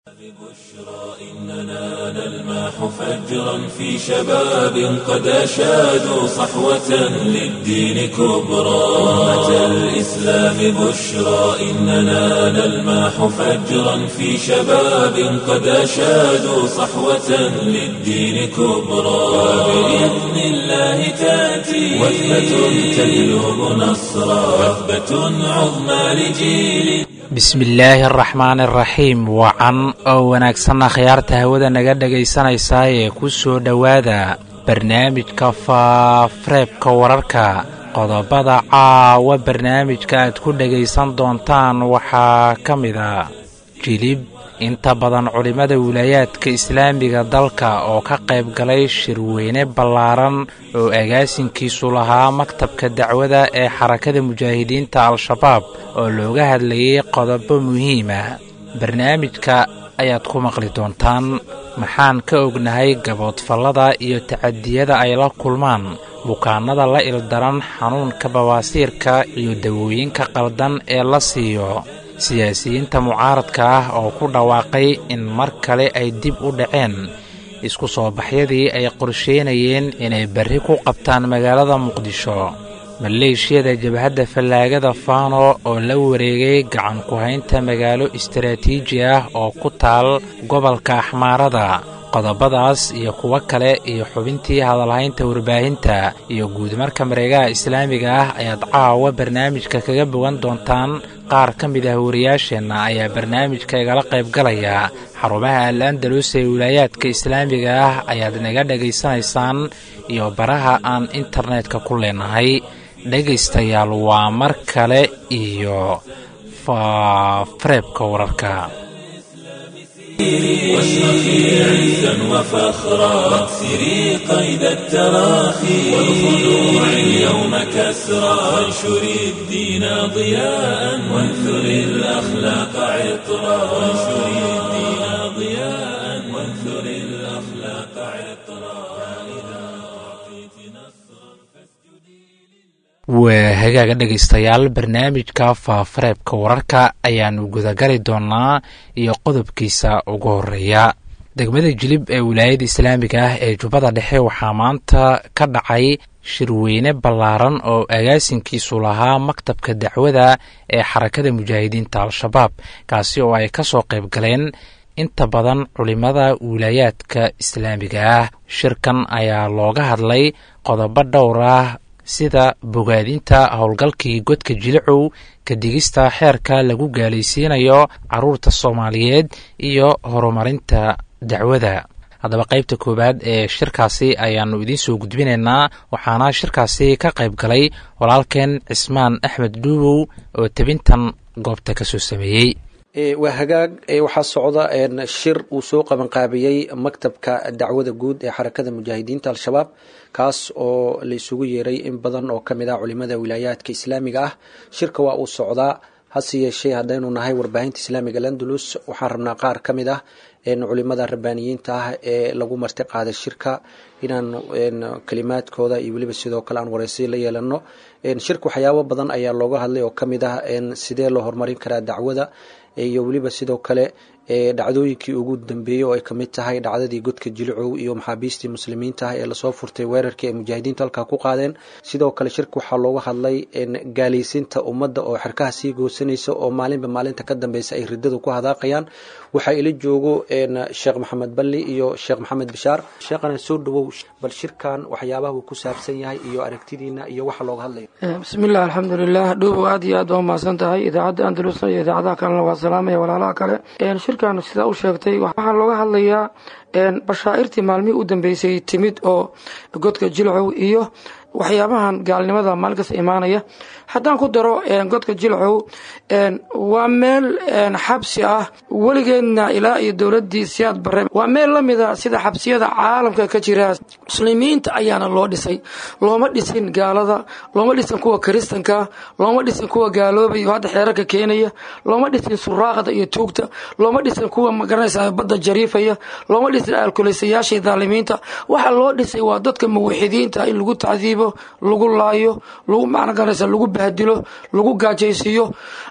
بشرى إننا نلمح فجرا في شباب قد أشادوا صحوة للدين كبرى أمة الإسلام بشرى إننا نلمح فجرا في شباب قد أشادوا صحوة للدين كبرى وبإذن الله تأتي وثبة تجلب نصرا وثبة عظمى لجيل bismillaahi araxmaani araxiim wacan oo wanaagsanna khiyaarta hawada naga dhegaysanaysaa ee ku soo dhowaada barnaamijka faareebka wararka qodobada caawa barnaamijka aad ku dhegaysan doontaan waxaa ka mid a jilib inta badan culimmada wilaayaadka islaamiga dalka oo ka qayb galay shirweyne ballaaran oo agaasinkiisu lahaa maktabka dacwada ee xarakada mujaahidiinta al-shabaab oo looga hadlayay qodobo muhiima barnaamijka ayaad ku maqli doontaan maxaan ka ognahay gaboodfallada iyo tacadiyada ay la kulmaan bukaannada la ildaran xanuunka bawaasiirka iyo dawooyinka qaldan ee la siiyo siyaasiyiinta mucaaradka ah oo ku dhawaaqay in mar kale ay dib u dhaceen isku soo baxyadii ay qorsheynayeen inay berri ku qabtaan magaalada muqdisho maleeshiyada jabhadda fallaagada faano oo la wareegay gacan ku-haynta magaalo istaraatiiji ah oo ku taal gobolka axmaarada qodobadaas iyo kuwo kale iyo xubintii hadalhaynta warbaahinta iyo guudmarka mareegaha islaamiga ah ayaad caawa barnaamijka kaga bogan doontaan qaar ka mid ah wariyaasheenna ayaa barnaamijka igala qayb galaya xarumaha al andalus ee wilaayaadka islaamiga ah ayaad naga dhegaysanaysaan iyo baraha aan internetka ku leenahay dhegaystayaal waa mar kale iyo faareebka wararka واشرخي عزا وفخرا واكسري قيد التراخي والخلوع اليوم كسرا وانشري الدين ضياء وانثري الأخلاق عطرا وانشري الدين ضياء وانثري الأخلاق عطرا فإذا أعطيت نصرا فاسجدي waa hagaaga dhegaystayaal barnaamijka faafareebka wararka ayaannu gudagali doonnaa iyo qodobkiisa ugu horeeya degmada jilib ee wilaayada islaamiga ah ee jubbada dhexe waxaa maanta ka dhacay shirweyne ballaaran oo agaasinkiisu lahaa maktabka dacwada ee xarakada mujaahidiinta al-shabaab kaasi oo ay ka soo qayb galeen inta badan culimmada wilaayaadka islaamiga ah shirkan ayaa looga hadlay qodobo dhowr ah sida bogaadinta howlgalkii godka jilicow ka digista xeerka lagu gaalaysiinayo caruurta soomaaliyeed iyo horumarinta dacwada haddaba qaybta koowaad ee shirkaasi ayaannu idiin soo gudbinaynaa waxaana shirkaasi ka qayb galay walaalkeen cismaan axmed dhuubow oo tebintan goobta ka soo sameeyey waa hagaag waxaa socda shir uu soo qabanqaabiyey maktabka dacwada guud ee xarakada mujaahidiinta al-shabaab kaas oo la isugu yeeray in badan oo kamid ah culimada wilaayaadka islaamiga ah shirka waa uu socdaa hase yeeshee haddaynu nahay warbaahinta islaamiga landulus waxaan rabnaa qaar ka mid ah culimada rabbaaniyiinta ah ee lagu marti qaaday shirka inaan kalimaadkooda iyo weliba sidoo kale aan wareysi la yeelano shirka waxyaabo badan ayaa looga hadlay oo kamid ah sidee loo horumarin karaa dacwada iyo weliba sidoo kale dhacdooyinkii ugu dambeeyey oo ay kamid tahay dhacdadii godka jilicow iyo maxaabiistii muslimiinta ah ee lasoo furtay weerarkii ay mujaahidiintu halkaa ku qaadeen sidoo kale shirka waxaa looga hadlay gaalaysiinta ummadda oo xerkaha sii goosanaysa oo maalinba maalinta ka dambeysa ay ridadu ku hadaaqayaan waxaa ila joogo sheekh maxamed balli iyo sheekh maxamed bishaar sheekhana soo dhawow bal shirkan waxyaabaha uu ku saabsan yahay iyo aragtidiina iyo waxa looga hadlayo bismillahi alxamdulilah dhuubow aad iyo aad waa mahadsan tahay idaacadda andalusna iyo idaacadaha kalena waa salaamaya walaalaha kale shirkan sidaa u sheegtay waxaa looga hadlayaa bashaa'irtii maalmihii u dambeysay timid oo godka jilcow iyo waxyaabahan gaalnimada maalinkasta imaanaya haddaan ku daro godka jilcow waa meel xabsi ah weligeedna ilaa iyo dowladii siyaad bare waa meel lamida sida xabsiyada caalamka ka jira muslimiinta ayaana loo dhisay looma dhisin gaalada looma dhisin kuwa kiristanka looma dhisin kuwa gaaloobay oo hadda xeerarka keenaya looma dhisin suraaqda iyo tuugta looma dhisin kuwa magaranaysa badda jariifaya looma dhisin alkulaysayaasha dhaalimiinta waxa loo dhisay waa dadka muwaxidiinta in lagu tacdiibo lagu laayo lagu magaranaysa lagu bahdilo lagu gaajaysiiyo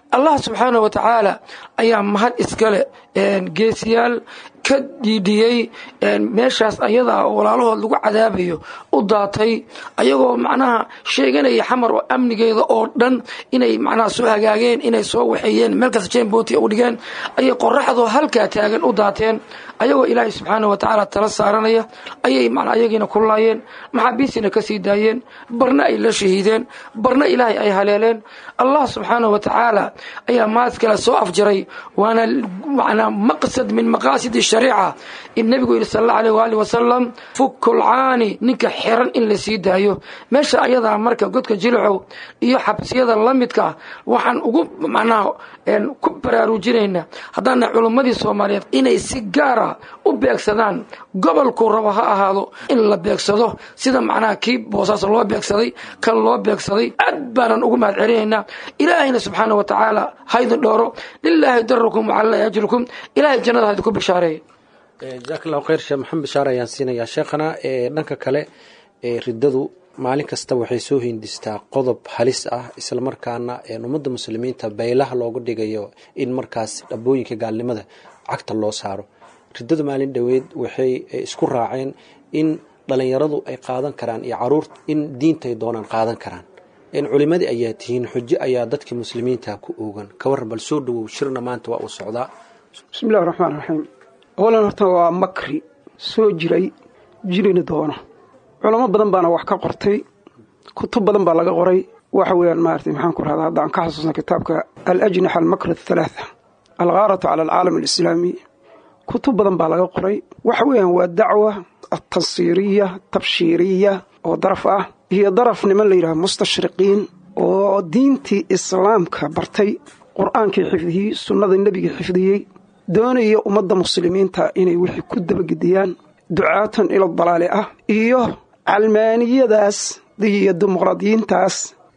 allah subxaana wa tacaala ayaa mahad iskale geesiyaal ka dhiidhiyey meeshaas ayadaa oo walaalahood lagu cadaabayo u daatay ayagoo macnaha sheeganaya xamar oo amnigeeda oo dhan inay macnaha soo hagaageen inay soo waxeeyeen meel kasta jembooti u dhigeen ayay qoraxdoo halkaa taagan u daateen ayagoo ilaahay subxaana wa tacaala tala saaranaya ayay mana ayagiina ku laayeen maxaabiistiina ka sii daayeen barna ay la shahiideen barna ilaahay ay haleeleen allah subxaana wa tacaala ayaa mahad kale soo afjaray waana manaa maqsad min maqaasid shariica in nebigu yidhi sal alla aleh waali wasalam fukulcaani ninka xiran in la sii daayo meesha ayadaa marka godka jilicow iyo xabsiyada la midka waxaan ugu macnaha ku baraarujinaynaa haddaana culummadii soomaaliyeed inay si gaara u beegsadaan gobolkuu rabo ha ahaado in la beegsado sida macnaha kii boosaas loo beegsaday kan loo beegsaday aad baanan ugu mahad celinaynaa ilaahayna subxaana wa tacaala haydin dhooro lilaahi darakum wacalalahi ajrukum ilahay jannada haydin ku bishaareeya jazaak allahu khayr sheekh maxamed bashaar ayaan siinayaa sheekhana dhanka kale riddadu maalin kasta waxay soo hindistaa qodob halis ah islamarkaana ummadda muslimiinta baylaha looga dhigayo in markaas dhabooyinka gaalnimada cagta loo saaro riddadu maalin dhoweed waxay isku raaceen in dhalinyaradu ay qaadan karaan iyo caruur in diintay doonaan qaadan karaan culimadii ayaa tihiin xujo ayaa dadka muslimiinta ku oogan kawaran bal soo dhawow shirna maanta waa uu socdaa bismi illahi raxmaan raxiim awalan horta waa makri soo jiray jirina doona culamo badan baana wax ka qortay kutub badan baa laga qoray waxa weeyaan maarata maxaan ku rahdaa hadda aan ka xasuusna kitaabka alajnaxa almakr athalaatha alghaaratu cala alcaalam alislaami kutub badan baa laga qoray waxa weeyaan waa dacwa atansiiriya tabshiiriya oo daraf ah iyo daraf niman la yidhaha mustashriqiin oo diintii islaamka bartay qur-aankii xifdiyey sunnada nebiga xifdiyey doonaya ummadda muslimiinta inay wixii ku dabagediyaan ducaatan ila dalaali ah iyo calmaaniyadaas iyo dimuqraadiyiintaas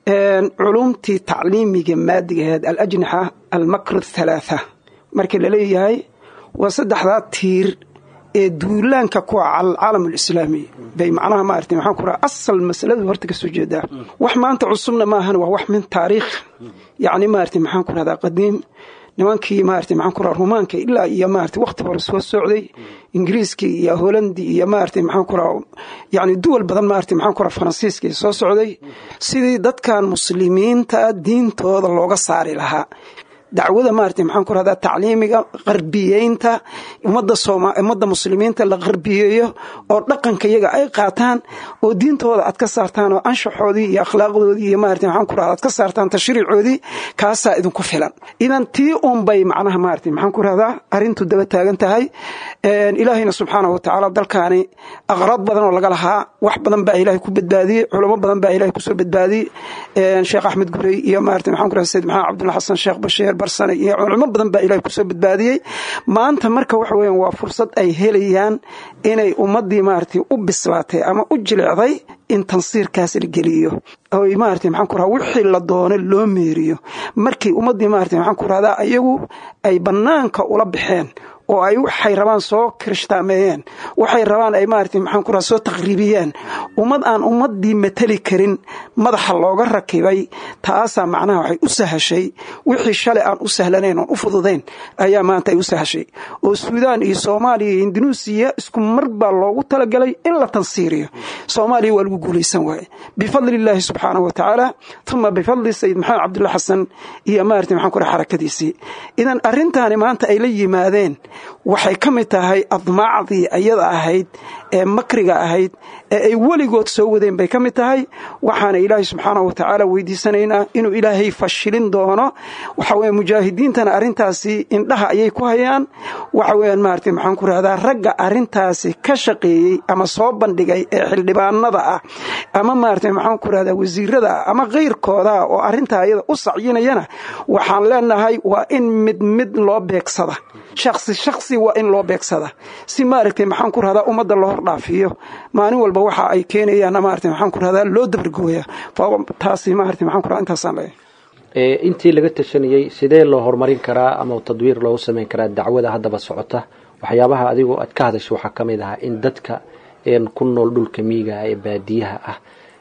culumtii tacliimiga maadigaheed alajnaxa almakr athalaatha marka la leeyahay waa saddexdaa tiir ee duulaanka kuwa cala alcaalam alislaami bay macnaha maarata maxaan ku raha asal masaladu horta ka soo jeedaa wax maanta cusubna maahan waa wax min taariikh yacni maarata maxaan ku rahdaa qadiim nimankii maarata maxaan ku raha rumaanka ilaa iyo maarata wakhti hore soo socday ingiriiskii iyo holandi iyo maarata maxaan ku raha yacni duwal badan maarata maxaan ku raha faransiiskii soo socday sidii dadkan muslimiinta diintooda looga saari lahaa dacwada maarata maxaan ku rahdaa tacliimiga qarbiyeynta ummadda sooma ummadda muslimiinta la qarbiyeeyo oo dhaqanka iyaga ay qaataan oo diintooda aad ka saartaan oo anshaxoodii iyo akhlaaqdoodii iyo maarata maxaan ku rahdaa aad ka saartaan tashriicoodii kaasaa idinku filan idan tii un bay macnaha maarata maxaan ku rahdaa arrintu daba taagan tahay ilaahayna subxaana wa tacaala dalkaani aqraad badan oo laga lahaa wax badan baa ilaahay ku badbaadiyey culamo badan baa ilahay kusoo badbaadiyey sheekh axmed gurey iyo maarata maxaan ku rahdaa sayid maxamed cabdulla xasan sheekh bashiir barsane iyo culimo badan baa ilahay kusoo badbaadiyey maanta marka waxa weeyaan waa fursad ay helayaan inay ummaddii maaragtay u bislaatay ama u jilecday in tansiirkaas la geliyo oy maarata maxaan ku rahaa wixii la doono loo meeriyo markii ummaddii maarata maxaan ku rahdaa ayagu ay bannaanka ula baxeen oo ay waxay rabaan soo kirishhtaameeyeen waxay rabaan ay maarata maxaan ku raha soo taqriibiyeen ummad aan ummaddii mateli karin madaxa looga rakibay taasaa macnaha waxay u sahashay wixii shalay aan u sahlanayn oon u fududayn ayaa maanta ay u sahashay oo suudaan iyo soomaaliya iyo indunuusiya isku mar baa loogu talagalay in la tansiiriyo soomaaliya waa lagu guulaysan waaye bifadli illaahi subxaanahu wa tacaala uma bifadli sayid maxamed cabdulla xasan iyo maarata maxaan ku raha xarakadiisii idan arrintaani maanta ay la yimaadeen waxay ka mid tahay admaacdii ayada ahayd ee makriga ahayd ee ay weligood soo wadeen bay ka mid tahay waxaana ilaahay subxaanahu wa tacaala weydiisanaynaa inuu ilaahay fashilin doono waxa weye mujaahidiintana arrintaasi indhaha ayay ku hayaan waxa weeyaan maarata maxaan ku rahdaa ragga arrintaasi ka shaqeeyey ama soo bandhigay ee xildhibaanada ah ama maarata maxaan ku rahdaa wasiirada ah ama keyrkooda oo arrintaa ayada u sacyinayana waxaan leenahay waa in mid mid loo beegsada shaksi shaksi waa in loo beegsada si maaragtay maxaan ku rahdaa ummadda loo hordhaafiyo maalin walba waxa ay keenayaan maarata maxaan ku rahdaa loo dabargooya taasi maarata maxaan ku rahdaa intaasaan leeyahay intii laga tashanayey sidee loo horumarin karaa ama tadwiir loogu samayn karaa dacwada haddaba socota waxyaabaha adigoo aad ka hadashay waxaa ka mid ahaa in dadka ku nool dhulka miigaha ee baadiyaha ah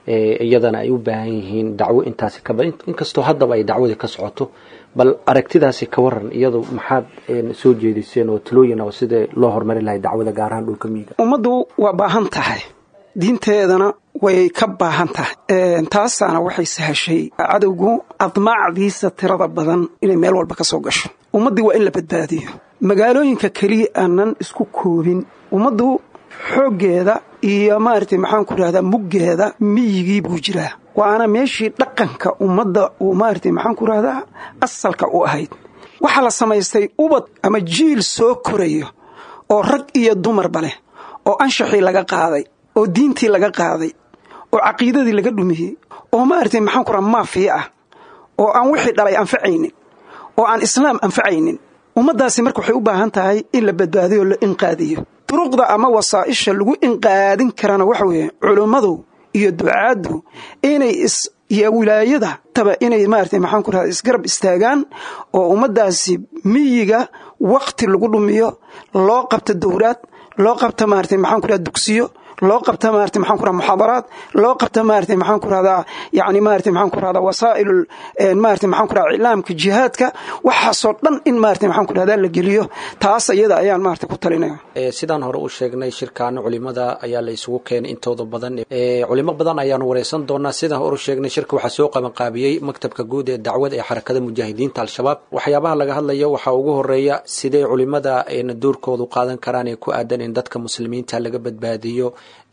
iyadana ay u baahan yihiin dacwo intaasi kaba inkastoo haddaba ay dacwadii ka socoto bal aragtidaasi ka waran iyadu maxaad soo jeediseen oo talooyin oo sidee loo horumari lahay dacwada gaar ahaan dhulka miyiga ummaddu waa baahan tahay diinteedana way ka baahan tahay taasaana waxay sahashay cadowgu admaacdiisa tirada badan inay meel walba ka soo gasho ummaddii waa in la badbaadiyo magaalooyinka keliya aanan isku koobin ummaddu xooggeeda iyo maaragtay maxaan ku rahdaa muggeeda miyigii buu jiraa waana meeshii dhaqanka ummadda uu maaragtay maxaan ku rahdaa asalka u ahayd waxaa la samaystay ubad ama jiil soo korayo oo rag iyo dumarba leh oo anshaxii laga qaaday oo diintii laga qaaday oo caqiidadii laga dhumiyey oo maaragtay maxaan ku raha maafiya ah oo aan wixii dhalay anfacaynin oo aan islaam anfacaynin ummaddaasi marka waxay u baahan tahay in la badbaadiyo o la inqaadiyo duruqda ama wasaa'isha lagu inqaadin karana waxa weeye culummadu iyo ducaaddu inay is iyo wilaayada taba inay maaragtay maxaan ku rahda isgarab istaagaan oo ummaddaasi miyiga wakhti lagu dhumiyo loo qabto dowlaad loo qabto maaragtay maxaan ku rahda dugsiyo loo qabta maarata maxaan ku rahda muxaadaraad loo qabta maarata maxaan ku rahdaa yani maarata maxaan ku rahdaa wasaa'il maarata maxaan ku rahdaa iclaamka jihaadka waxaasoo dhan in maarata maxaan ku rahdaa la geliyo taas iyada ayaan maarata ku talinaya sidaan hore u sheegnay shirkaana culimada ayaa la isugu keenay intooda badan culimo badan ayaanu wareysan doonaa sidaan hore u sheegnay shirka waxaa soo qabanqaabiyey maktabka guud ee dacwada ee xarakada mujaahidiinta al-shabaab waxyaabaha laga hadlayo waxaa ugu horeeya sidee culimada doorkoodu qaadan karaan ee ku aadan in dadka muslimiinta laga badbaadiyo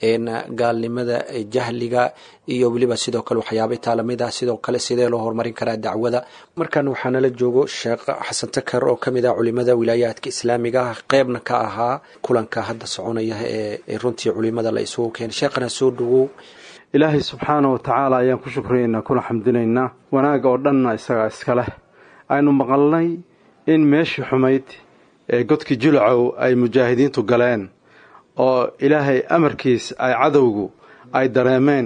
gaalnimada jahliga iyo weliba sidoo kale waxyaaba taalamid ah sidoo kale sidee loo horumarin karaa dacwada markan waxaa nala joogo sheekh xasan takar oo kamid ah culimada wilaayaadka islaamiga ah qeybna ka ahaa kulanka hadda soconaya ee runtii culimada la isugu keenay sheekhana soo dhawow ilaahay subxaana wa tacaala ayaan ku shukriyaynaa kuna xamdinaynaa wanaag oo dhanna isagaa iska leh aynu maqalnay in meeshii xumayd ee godkii julacow ay mujaahidiintu galeen oo ilaahay amarkiis ay cadowgu ay dareemeen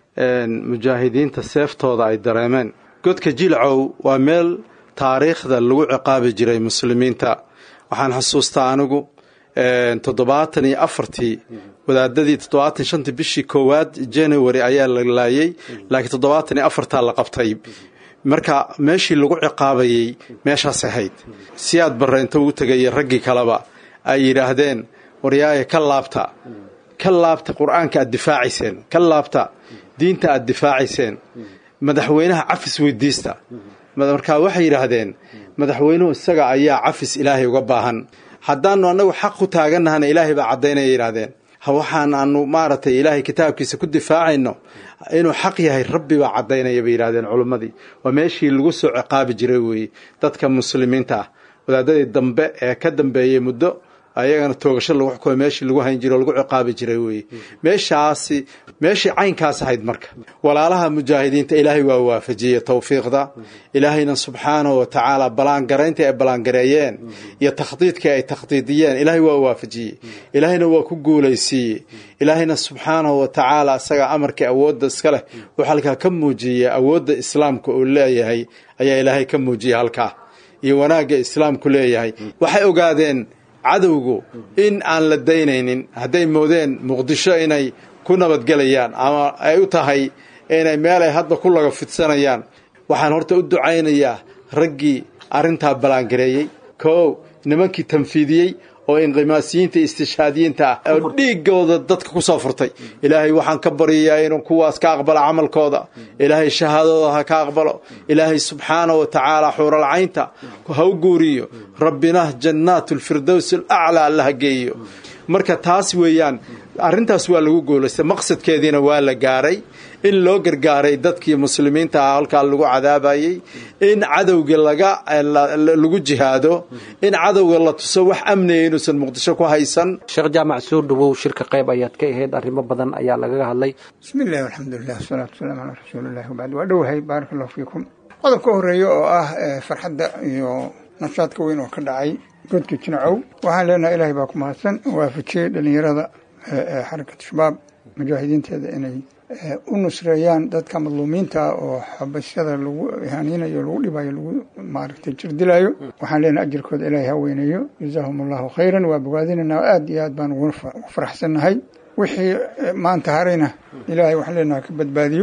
mujaahidiinta seeftooda ay dareemeen godka jilcow waa meel taariikhda lagu ciqaabi jiray muslimiinta waxaan xusuustaa anigu toddobaatan iyo afartii wadaadadii toddobaatan shantii bishii koowaad january ayaa la laayay laakiin toddobaatan iyo afartaa la qabtay marka meeshii lagu ciqaabayey meeshaas ahayd si aad barre inta ugu tegaya raggii kaleba ay yidhaahdeen waryaaya ka laabta ka laabta qur-aanka aad difaacayseen ka laabta diinta aad difaacayseen madaxweynaha cafis weydiista markaa waxay yidhaahdeen madaxweynuhu isaga ayaa cafis ilaahay uga baahan haddaanu annagu xaq ku taagannahana ilaahay baa caddaynaya yidhahdeen waxaan aanu maaragtay ilaahay kitaabkiisa ku difaacayno inuu xaq yahay rabbi baa caddaynaya bay yidhahdeen culimmadii waa meeshii lagu soo ciqaabi jiray weeye dadka muslimiinta ah wadaadadii dambe ee ka dambeeyey muddo ayagana toogasho lagu xukumay meeshii lagu hayn jiray oo lagu ciqaabi jiray weeye meeshaasi meeshii caynkaas ahayd marka walaalaha mujaahidiinta ilaahay waa waafajiyey towfiiqda ilaahayna subxaanahu wa tacaala ballaangarayntii ay ballaangareeyeen iyo takhdiidkii ay takhdiidiyeen ilaahay waa waafajiyey ilaahayna waa ku guulaysiiyey ilaahayna subxaanahu wa tacaala isagaa amarkii awoodda iska leh wuxuu halkaa ka muujiyey awoodda islaamka uu leeyahay ayaa ilaahay ka muujiyey halkaa iyo wanaagga islaamku leeyahay waxay ogaadeen cadowgu in aan la daynaynin hadday moodeen muqdisho inay ku nabadgelayaan ama ay u tahay inay meelay hadda ku laga fidsanayaan waxaan horta u ducaynayaa raggii arrintaa ballaangareeyey koow nimankii tanfiidiyey oo inqimaasiyiinta istishhaadiyiinta ah oo dhiigooda dadka ku soo furtay ilaahay waxaan ka baryayaa inuu kuwaas ka aqbalo camalkooda ilaahay shahaadooda ha ka aqbalo ilaahay subxaana wa tacaala xuuralcaynta ha u guuriyo rabbina jannaat lfirdows alaclaa allaha geeyo marka taas weeyaan arrintaas waa lagu guulaystay maqsadkeediina waa la gaaray in loo gargaaray dadkii muslimiinta ah halkaa lagu cadaabayey in cadowga laga lagu jihaado in cadowga la tuso wax amniya inuusan muqdisho ku haysan sheekh jaamac soo dhawow shirka qayb ayaad ka ahayd arrimo badan ayaa lagaga hadlay bismi illahi alxamdulilah wasalaatu wasalaamu calaa rasuulillahi wabacd waa dhowahay baaraka allahu fiikum qodobka horeeya oo ah farxadda iyo nashaadka weyn oo ka dhacay godka jinacow waxaan leenahay ilaahay baa ku mahadsan waafajiyey dhallinyarada xarakatu shabaab mujaahidiinteeda inay u nusreeyaan dadka madluumiinta oo xabashada lagu ihaaninayo lagu dhibayo lagu maaragtay jirdilayo waxaan leenahay ajirkooda ilaahay ha weyneeyo jazaahum allahu khayran waa bogaadinaynaa aad iyo aad baan ugu faraxsannahay wixii maanta harayna ilaahay waxaan leenaha ka badbaadiyo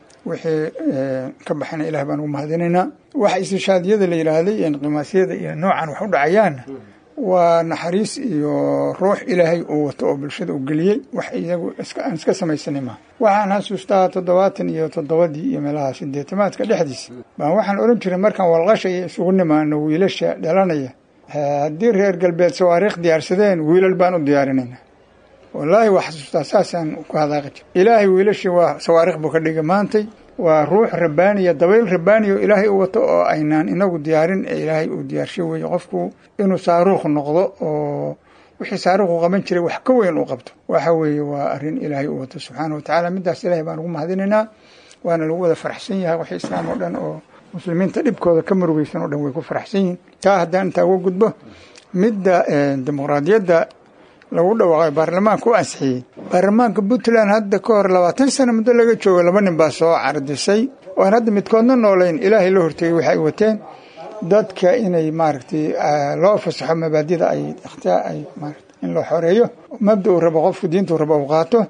wixii ka baxayna ilaah baan ugu mahadinaynaa waxa istishaadiyada la yidhaahday inqimaasyada iyo noocan wax u dhacayaanna waa naxariis iyo ruux ilaahay uu wato oo bulshada u geliyey wax iyagu aan iska samaysanay maaha waxaan xasuustaa toddobaatan iyo toddobadii iyo meelaha sideetamaadka dhexdiisa baan waxaan odhan jiray markaan walqashaya isugu nimaano wiilasha dhalanaya haddii reer galbeed sawaariikh diyaarsadeen wiilal baan u diyaarinayna wallaahi waa xasuustaa saasaan ku hadaaqi jir ilaahay wiilashii waa sawaariikh buu ka dhigay maantay waa ruux rabbaaniya dabayl rabbaaniya oo ilaahay u wato oo aynaan inagu diyaarin ee ilaahay uu diyaarsho weeye qofku inuu saaruukh noqdo oo wixii saaruukhu qaban jiray wax ka weyn uu qabto waxa weeye waa arrin ilaahay u wato subxaana wa tacaala middaas ilaahay baan ugu mahadinaynaa waana lagu wada faraxsan yahay waxii islaam oo dhan oo muslimiinta dhibkooda ka murugeysan oo dhan way ku faraxsan yihiin taa haddaan intaa uga gudbo midda dimuqraadiyadda lagu dhawaaqay baarlamaanka u ansixiyey baarlamaanka puntland hadda ka hor labaatan sano muddo laga joogo laba nin baa soo cardisay oo aan hadda midkoodna noolayn ilaahay la hortegay waxay wateen dadka inay maaragtay loo fasaxo mabaadida ay ikhtiyaa ay maarata in loo xoreeyo mabda uu rabo qofku diinta uu rabo uu qaato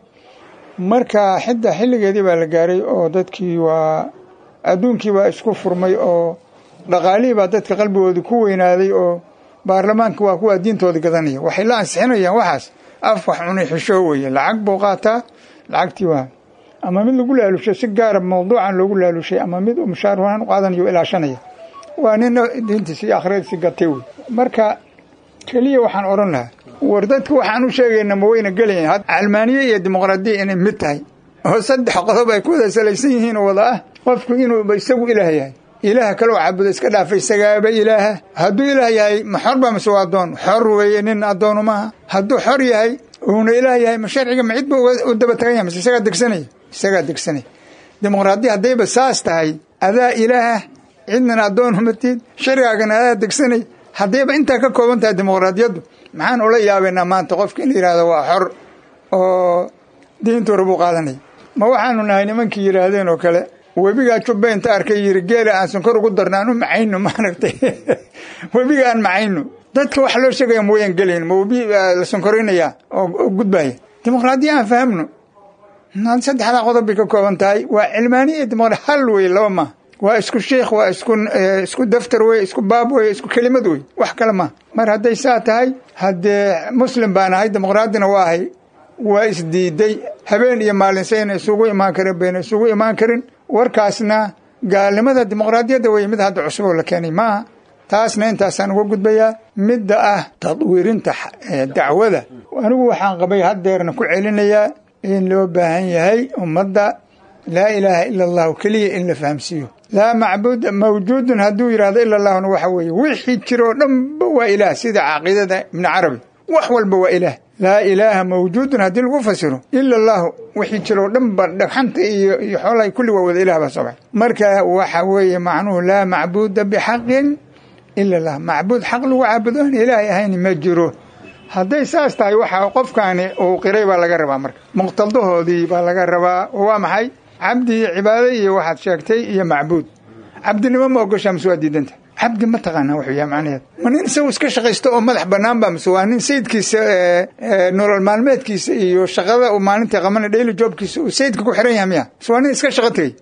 marka xidda xilligeedii baa la gaaray oo dadkii waa adduunkii baa isku furmay oo dhaqaalihii baa dadka qalbigoodii ku weynaaday oo baarlamaanka waa kuwaa diintooda gadanaya waxay la ansixinayaan waxaas af wax cunay xishoo weeye lacag buu qaataa lacagtii waa ama mid lagu laalushay si gaara mawduucan loogu laalushay ama mid uu mushaar wahaan u qaadanayo ilaashanaya waa nina diintiisi iyo akhriyadiisi gatay wey marka keliya waxaan odhan lahaa war dadka waxaan u sheegayna ma wayna gelayan calmaaniye iyo dimuqraadiya inay mid tahay oo saddex qodob ay ku wada salaysan yihiin oo wada ah qofku inuu isagu ilaah yahay ilaaha kaloo caabudo iska dhaafa isagaaba ilaaha hadduu ilaah yahay ma xor ba mise waa addoon xor weeye nin addoonu maaha hadduu xor yahay uuna ilaah yahay ma sharciga ma cid ba u daba tagan yahay mise isagaa degsanaya isagaa degsanaya dimuqraadiya haddayba saas tahay adaa ilaaha cidnana addoon humatid sharcigaagana adaa degsanay haddayba intaa ka kooban tahay dimuqraadiyaddu maxaan ula yaabaynaa maanta qofka in la yidhahdo waa xor oo diintuu rabuu qaadanaya ma waxaanu nahay nimankii yidhaahdeen oo kale webigaa jubbe inta arkay yiri geela aan sonkor ugu darno aan u macayno maaragtay webiga aan macayno dadka waxa loo sheegaya ma wayan gelayn ma webi la sonkoraynaya oo gudbaya dimuqraadiya aan fahamno saddexdaa qodob bay ka kooban tahay waa cilmaaniya iyo dimuqra hal wey laba maaha waa isku sheikh waa isku isku daftar wey isku baab wey isku kelimad wey wax kale maaha mar hadday saa tahay haddee muslim baan ahay dimuqraadina waa ahay waa isdiiday habeen iyo maalin sayna isugu imaan karin bayna isugu imaan karin warkaasna gaalnimada dimuqraadiyadda wey mid hadda cusub oo la keenay maaha taasna intaasaan uga gudbayaa midda ah tadwiirinta dacwada anigu waxaan qabay haddeerna ku celinayaa in loo baahan yahay ummadda laa ilaaha ila allahu keliya in la fahamsiiyo laa macbuud mawjuudun hadduu yidhahdo ila allahuna waxa weeye wixii jiroo dhanba waa ilaah sida caqiidada ibni carabi wax walba waa ilaah laa ilaaha mawjuudun haddii lagu fasiro ila allahu wixii jiroo dhanba dhagxanta iyo iyo xoolaha kulli waa wada ilah baa soo baxay marka waxa weeye macnuhu laa macbuuda bixaqin ila allah macbuud xaq lagu caabudo aan ilaahay ahayn ma jiro hadday saas tahay waxa qofkaani uu qiray baa laga rabaa marka muqtadahoodii baa laga rabaa oo waa maxay cabdi iyo cibaado iyo waxaad sheegtay iyo macbuud cabdinimo ma ogoshaa mise waa diidanta cabdi ma taqaanaa wuxuu yahay macnaheed ma nin isagu iska shaqaysto oo madax bannaan ba mise waa nin sayidkiisa nolol maalmeedkiisa iyo shaqada uu maalintii qabana dhayli joobkiisa uu sayidka ku xiran yahay miya mise waa nin iska shaqo tegey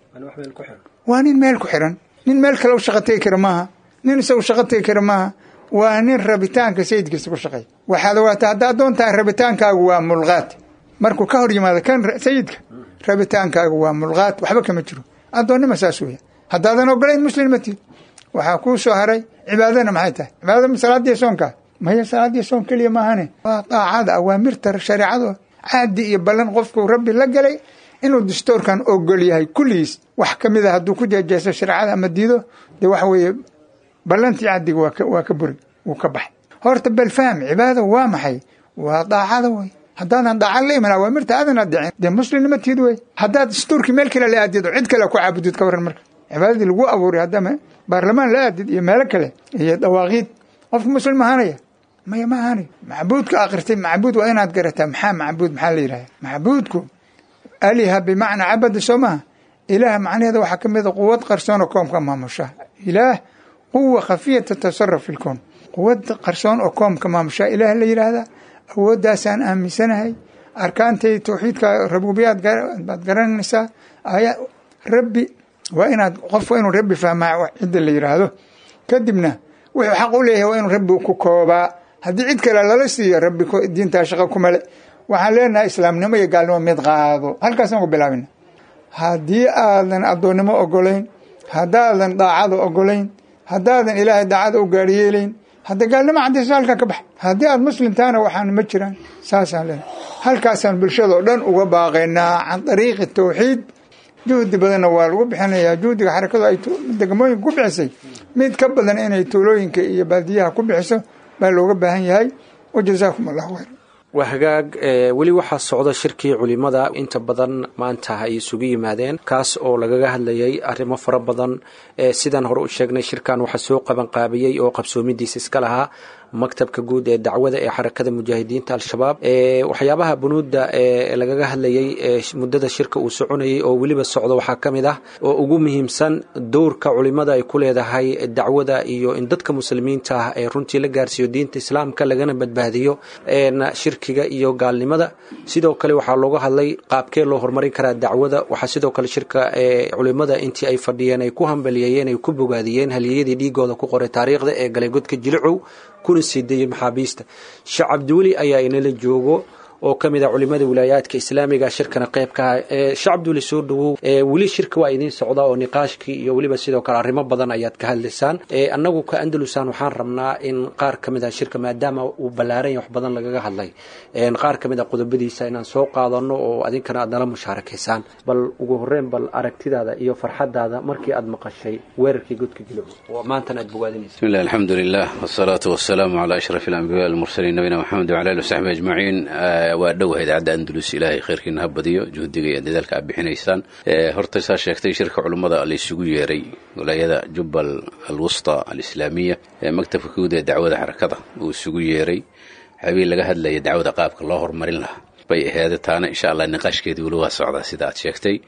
waa nin meel ku xiran nin meel kale u shaqo tegi kara maaha nin isagu shaqo tegi kara maaha waa nin rabitaanka sayidkiisa ku shaqeey waxaad ogaata haddaa doontaa rabitaankaagu waa mulqaad markuu ka hor yimaado kan sayidka rabitaankaagu waa mulqaad waxba kama jiro addoonnima saas weya haddaadan ogolayn muslimma tiid waxaa kuu soo haray cibaadana maxay tahay cibaadada ma salaadiya soonkaa maya salaadiya soon keliya maahane waa daacada awaamirta shareecado caadi iyo ballan qofku rabbi la galay inuu dastoorkan ogol yahay kulligiis wax ka mid a hadduu ku jeejeeso shareecada ama diido dee waxa weeye ballantii caddiga waa ka waa ka buri wuu ka baxay horta bal faham cibaada waa maxay waa daacada wey haddaadan daaca la iman awaamirta aadan adicin dee muslimnima tiid wey haddaad dastuurkii meel kale la aadid oo cid kale ku caabudid ka warran marka cibaadadii lagu abuuray haddama baarlamaan la aadid iyo meelo kale iyo dawaaqiid qofka muslim ahaanaya maya ma ahaanayo macbuudka akristay macbuud waa inaad garataa maxaa macbuud maxaa la yidhahda macbuudku aliha bimacnaa cabada soo maha ilaah macnaheeda waxaa ka mid a quwad qarsoon oo koomka maamusha ilaah quwa khafiya tatasaraf fi lkown quwad qarsoon oo koomka maamusha ilaah la yidhaahdaa awooddaasaan aaminsanahay arkaantay tawxiidka rabuubiyaad baad garanaysaa aya rabbi waa inaad qof waa inuu rabbi fahmaa cidda la yidhaahdo kadibna wuxuu xaq u leeyahay waa inuu rabbi ku koobaa haddii cid kale lala siiyo rabbi diintaa shaqa kumale waxaan leenahay islaamnimo iyo gaalnimo mid qaado halkaasaan ku bilaabina haddii aadan addoonnimo ogolayn haddaadan daacada ogolayn haddaadan ilaahay daacada u gaariyeelayn hadda gaalnimo cadayso halkaa ka bax haddii aad muslim tahana waxaan ma jiraan saasaan leenahay halkaasaan bulshadao dhan uga baaqaynaa can dariiqi tawxiid juhdi badanna waa lagu bixinayaa juhdiga xarakadu ay degmooyinka ku bixisay mid ka badan inay tuulooyinka iyo baadiyaha ku bixiso baa looga baahan yahay wajazaakum allahu khayr waa hagaag weli waxaa socda shirkii culimada inta badan maanta ay isugu yimaadeen kaas oo lagaga hadlayay arrimo fara badan sidaan hore u sheegnay shirkan waxaa soo qabanqaabiyey oo qabsoomidiisa iska lahaa maktabka guud ee dacwada ee xarakada mujaahidiinta al-shabaab waxyaabaha bunuudda ee lagaga hadlayay muddada shirka uu soconayay oo weliba socdo waxaa ka mid ah oo ugu muhiimsan dowrka culimada ay ku leedahay dacwada iyo in dadka muslimiinta ah ee runtii la gaarsiiyo diinta islaamka lagana badbaadiyo shirkiga iyo gaalnimada sidoo kale waxaa looga hadlay qaabkee loo horumarin karaa dacwada waxaa sidoo kale shirka culimada intii ay fadhiyeen ay ku hambaliyeeyeen ay ku bogaadiyeen haliyadii dhiigooda ku qoray taariikhda ee galay godka jilicow kuna sii dayay maxaabiista sheekh cabdiweli ayaa inala joogo oo ka mid ah culimada wilaayaadka islaamiga shirkana qayb ka ah sheekh cabdiweli soo dhawow weli shirka waa idiin socda oo niqaashkii iyo weliba sidoo kale arrimo badan ayaad ka hadlaysaan annagu ka andalusan waxaan rabnaa in qaar ka mid ah shirka maadaama uu ballaaran yahay wax badan lagaga hadlay qaar ka mid ah qodobadiisa inaan soo qaadano oo adinkana aad nala mushaarakaysaan bal ugu horreyn bal aragtidaada iyo farxadaada markii aad maqashay weerarkii godka jilico oo maantana aad bogaadinaysa بسم الله الحمد لله والصلاة والسلام على أشرف الأنبياء المرسلين نبينا محمد وعلى آله وصحبه أجمعين waa dhowaha idaacadda andalus ilaahay khayrkiina ha badiyo juhdiga iyo dadaalka aad bixinaysaan horta saa sheegtay shirka culummada la isugu yeeray walaayada jubbal alwusta alislaamiya ee maktabka guud ee dacwada xarakada uu isugu yeeray xabiil laga hadlaya dacwada qaabka loo horumarin lahaa bay aheeda taana insha allah niqaashkeedii weli waa socdaa sida aad sheegtay